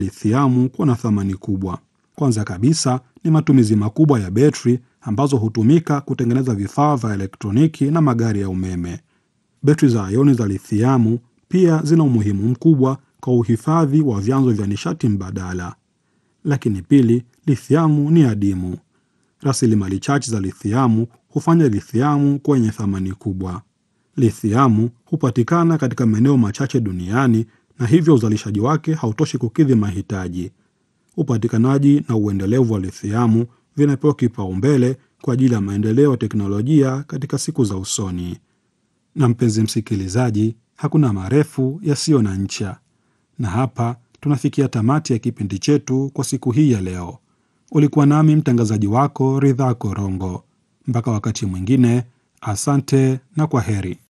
lithiamu kuwa na thamani kubwa. Kwanza kabisa ni matumizi makubwa ya betri ambazo hutumika kutengeneza vifaa vya elektroniki na magari ya umeme. Betri za ioni za lithiamu pia zina umuhimu mkubwa kwa uhifadhi wa vyanzo vya nishati mbadala. Lakini pili, lithiamu ni adimu. Rasilimali chache za lithiamu hufanya lithiamu kuwa yenye thamani kubwa. Lithiamu hupatikana katika maeneo machache duniani na hivyo uzalishaji wake hautoshi kukidhi mahitaji. Upatikanaji na uendelevu wa lithiamu vinapewa kipaumbele kwa ajili ya maendeleo ya teknolojia katika siku za usoni. Na mpenzi msikilizaji, hakuna marefu yasiyo na ncha, na hapa tunafikia tamati ya kipindi chetu kwa siku hii ya leo. Ulikuwa nami mtangazaji wako Ridhaa Korongo. Mpaka wakati mwingine, asante na kwa heri.